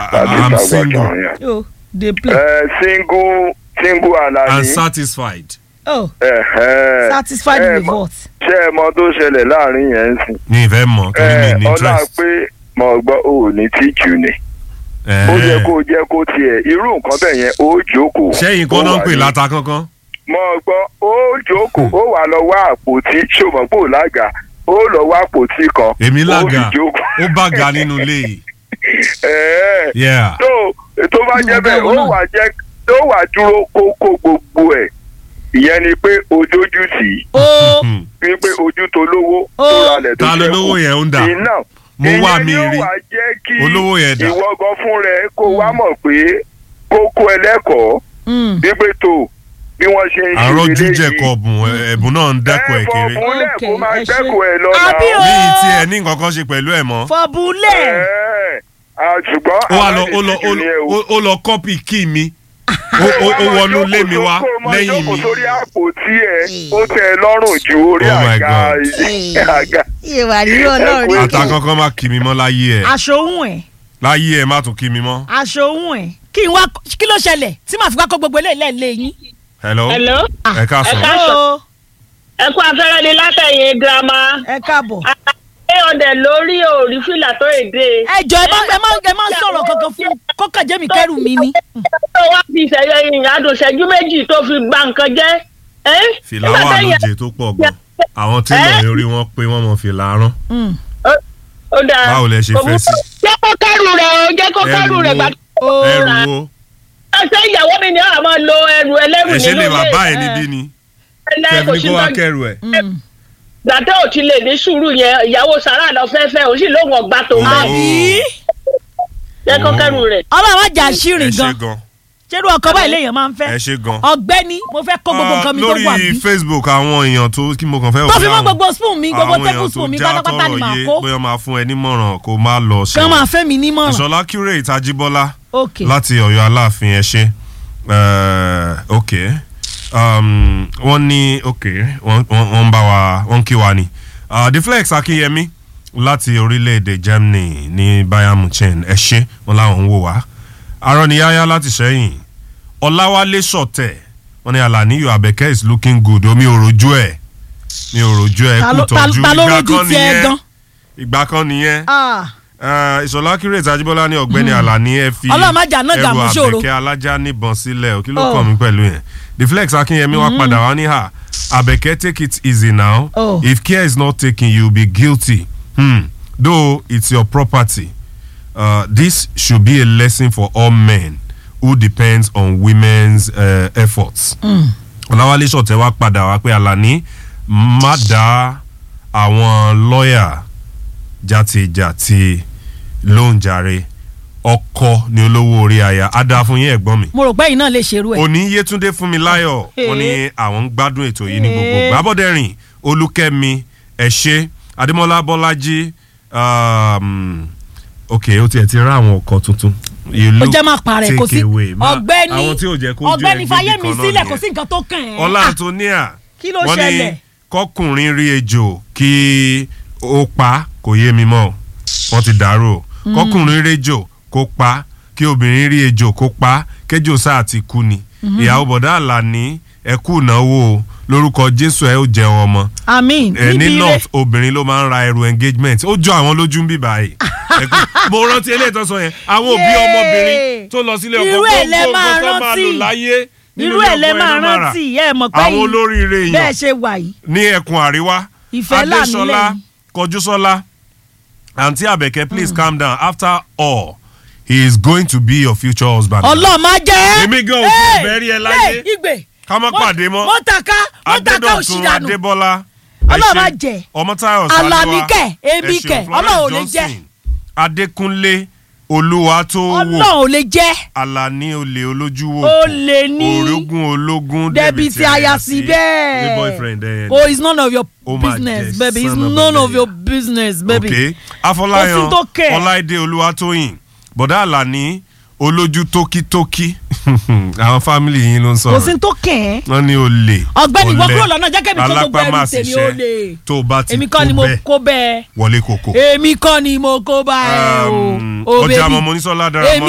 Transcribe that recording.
tàbí I'm tàgbàjọ single yẹn. yo dey play ẹ single single and alani. satisfied. oh ẹ̀hẹ́. satisfied ẹ with mọ̀- what. ṣé ẹ mọ tó ṣẹlẹ̀ láàrin yẹn ń sìn. ní ìfẹ́ mọ̀ torí mi ẹ ní ọlá interest. pé mo gbọ́ ò ní tíjú ni. ó yẹ kó jẹ́ kó tiẹ̀ irú nǹkan bẹ́ẹ̀ yẹn ó jókòó. sẹ́yìn kan ó náà ń wà pè ní- láta kankan. mo gbọ́ ó jókòó ó wà lọ wá àpótí ṣòmọ́pò lága ó lọ wá àpótí kan. èmi ó lága fi jókòó. ó bá ga nínú ilé yìí. Ẹ̀ẹ́. Yeah. tó tó bá jẹ́ bẹ́ẹ̀ ó wà jẹ́ tó wà dúró kó kó gbogbo ẹ̀ ìyẹn ni pé ojójú tì í ó Hmm. wípé ojú tó lówó tó Ó. ralẹ̀ tó ta ló ṣẹ́kù. lówó yẹn ń dà. iná Mo wá mi ìyẹn rí. ni ó wà jẹ́ kí Olówó yẹn dà. ìwọ gan fún rẹ kó wá mọ̀ pé kókó ẹlẹ́kọ̀ọ́ mm, wípé tó bí wọ́n ṣe ń ṣe àárọ̀ eléyìí. jíjẹ kọ̀ọ̀bùn ẹ̀bùn náà ń dẹ́kun ẹ̀ kéré. ẹ fọ̀bùnlẹ̀ kó Okay, máa ẹ ṣe. dẹ́kun ẹ̀ lọ́nà. Àbí o. ní ìtì ẹ̀ ní nǹkan kan ṣe pẹ̀lú ẹ̀ mọ́. fọbulẹ Ẹ, à, ṣùgbọ́n ó wá lọ ó lọ aláìsíjú ni ẹ o. ó- ó lọ kọ́pì kí mi ó ó- ó wọnú ilé mi wá lẹ́yìn jókòó mi. sórí àpótí ẹ ó tẹ́ ẹ lọ́rùn ju orí Oh my àga God. àga. ìwà rírọ Ẹ kú náà ata kankan má kí mi mọ́ láyé ẹ̀ aṣọ ohun ẹ láyé ẹ̀ má tún kí mi mọ́. aṣọ ohun ẹ kí n wá kí ló ṣẹlẹ̀ tí màá fi wá kó gbogbo eléyìí lẹ́ẹ̀lẹ́ yín. hello Hello. ẹ káàsán. Ẹ ká- Hello, ẹ kú afẹ́rẹ́ ni látẹ̀yìn girama. ẹ káàbọ̀. ṣé ọdẹ lórí òòrí fìlà tó èdè. ẹ jọ ẹ má ẹ má ẹ má sọ̀rọ̀ kankan fún kọ́kànjẹ́ mi kẹ́rù mi ni. tó wá fi ìṣẹ̀yẹ ìyàdùn ìṣẹ́jú méjì tó fi gba nǹkan jẹ́. ẹ́? fìlà Nígbà wà téèyàn- lóje tó pọ̀ gan àwọn télọ̀ orí wọn pé wọ́n mọ fìlà rán Mm. ó dáa. báwo lẹ ṣe fẹ́ sí. jẹ́ kó kẹ́rù rẹ̀ o jẹ́ kó kẹ́rù rẹ̀ gbà. Ó ẹrù ra- wo ṣé ìyàwó mi ni àwọn máa lo ẹrù ẹlẹ́rù ẹ ṣe nínú lè ilé bàbá ẹ ẹ. níbí ni ẹlẹ́ kò kẹfì sí kó wá tọ́jú. kẹrù ẹ. Mm. gbàtẹ́ ò ti lè ní sùúrù yẹn ìyàwó sàrà lọ fẹ́fẹ́ ò sì lóun ọgbà tó Oh. bẹ́ẹ̀ àbí jẹ́ kó kẹ́rù rẹ̀. ọlọ́run má jà ẹ ṣírin ṣe gan gan ṣerú ọkọ báyìí léèyàn máa ń fẹ́ ẹ ṣe gan. ọ̀gbẹ́ni mo fẹ́ kó gbogbo nǹkan mi tó wà lórí bí facebook àwọn èèyàn tó kí mo kàn fẹ́ tó fi mọ́ àwọn- gbogbo spoon mi gbogbo àwọn table èèyàn spoon mi tó já pátápátá ni tọrọ màá yé kó bóyá máa fún ẹ nímọ̀ràn kó má lọ kí wọ́n máa fẹ́ mi nímọ̀ràn ìṣọlá curate ajíbọ́lá ok láti ọ̀yọ́ aláàfin ẹ ṣe Eh, ok um, wọ́n ní ok wọ́n wọ́n- wọ́n ń bá wa wọ́n ń kí wa ni uh, the flex akínyẹmí láti orílẹ̀-èdè germany ní bayern munchen ẹ ṣe wọn làwọn ń wò wá arọ́niyáyá láti sẹ́yìn ọláwálé sọ̀tẹ̀ wọ́n ní alaniyo abẹ́kẹ́ is looking good omi ò rojú ẹ̀ mi ò rojú ẹ̀ ta kú ló- ta- tọ́jú ta ló ìgbà rojú kan tiẹ̀ nìyẹn gan ìgbà kan nìyẹn Ah, Eh, ìṣọ̀lá kírètì ajíbọ́lá ní ọ̀gbẹ́ni àlàní ẹ fi Ọlọ́run má jà náà ẹrù dààmú ṣòro. àbẹ̀kẹ́ alájà níbọn sílẹ̀ ò kí ló Oh. kàn mí pẹ̀lú yẹn the flex akínyẹmí wá padà wá ní hà àbẹ̀kẹ́ take it easy now Oh. if care is not taken you will be guilty hmm. though it's your property uh, this should be a lesson for all men who depends on women's uh, efforts. ọ̀làwálé ṣọ̀tẹ̀ wá padà wá pé àlàní má dá àwọn lọ́ọ̀yà jàtìjàtì lóhùn jàre ọkọ ni olówó orí aya á dáa fún yín ẹ̀gbọ́n mi mo rò pé yìí náà lè ṣerú ẹ̀ òní yétúndé fún mi láyọ̀ wọ́n ní àwọn ń gbádùn ètò yìí ní gbogbo Eh. gbàbọ̀dẹ̀rìn olúkẹ́mi ẹ̀ṣẹ́ adémọ́lá bọ́lájí um, ok ó tiẹ̀ ti rá àwọn ọkọ̀ tuntun You ó look jẹ́ máa parẹ́ kò sí take away. Ma- ọ̀gbẹ́ni àwọn tí ò jẹ́ kó jó ọ̀gbẹ́ni ẹgbẹ́ fayé mi kan náà sílẹ̀ nìyẹn. kò sí nǹkan tó kàn ẹ́ ọlá Ah, antonia kí ló wọ́n ní ṣẹlẹ̀ kọkùnrin rí ejò kí ó pa kò yé mi mọ́ wọ́n ti dàrú o kọkùnrin rí ejò kó pa kí obìnrin rí ejò kó pa kéjò sáà ti kú ni ìyàwó bọ̀dá àlàní ẹ̀kú ìnáwó o lórúkọ jésù ẹ ó jẹun ọmọ àmín ẹ ní níbi rẹ̀ north obìnrin ló máa ń ra ẹrù engagement ó jọ àwọn lójú ń bì báyìí Ẹ pé- mo rántí eléyìí tó sọ yẹn àwọn òbí Yéé. ọmọbìnrin tó lọ sílé ọkọ Irú ẹ̀ lẹ gbogbo máa nǹkan tó máa rántí. lò láyé nínú irú ilé ẹ̀ lẹ ọkọ máa iná máa rà. rántí ẹ mọ̀ pé àwọn yìí olóríire bẹ́ẹ̀ èèyàn ṣe wà yìí ní ẹkùn àríwá Ìfẹ́ là adéṣọlá nílẹ̀ yìí. kọjúsọlá àǹtí àbẹ̀kẹ́ please calm down after all he is going to be your future husband. ọlọ́ọ̀ máa jẹ́ Èmi gan ò tiẹ̀ bẹ́ẹ̀ rí ẹ láyé. ìgbè ká má pàdé mọ́ mo tàka mo tàka òsì adédọ̀tun dànù adébọ́lá Ọlọ́run ẹ ṣé. má jẹ́. ọmọtáyọ̀ Àlàní sálíwá kẹ̀, èmi ẹ ṣé. kẹ̀, Florence Ọlọ́run ò lè jẹ́. Johnson, adékúnlé olúwa tó wò ọlọ́ọ̀ ò lè jẹ́ alani olè olójúwò ó lè ní orogún ológun débi tí a yà sí ní bẹ́ẹ̀ boyfriend ẹ oh it's none of your Ó máa business jẹ́ baby it's son of a none of lady. your business baby ok Kò afọláyan sí tó kẹ̀. ọláìdé olúwatóyìn bọ̀dá àlàní olójú tókítókí àwọn fámìlì yín ló ń kò sọ̀rọ̀ sí tó kẹ̀ ẹ́ wọ́n ní olè ọ̀gbẹ́ni ìwọ ọ̀lẹ, kúrò lọ́nà jẹ́ kẹ́mi kó gbogbo ẹrù tèmi ó alápámásìṣẹ́ lè tó o bá ti èmi kó kọ́ ni mo bẹ́ẹ̀ kó bẹ́ẹ̀ wọlé kòkó. èmi kọ́ ni mo kó bá ẹ o Um, o ọjà baby mọ̀mọ́ onísọ́lá dára èmi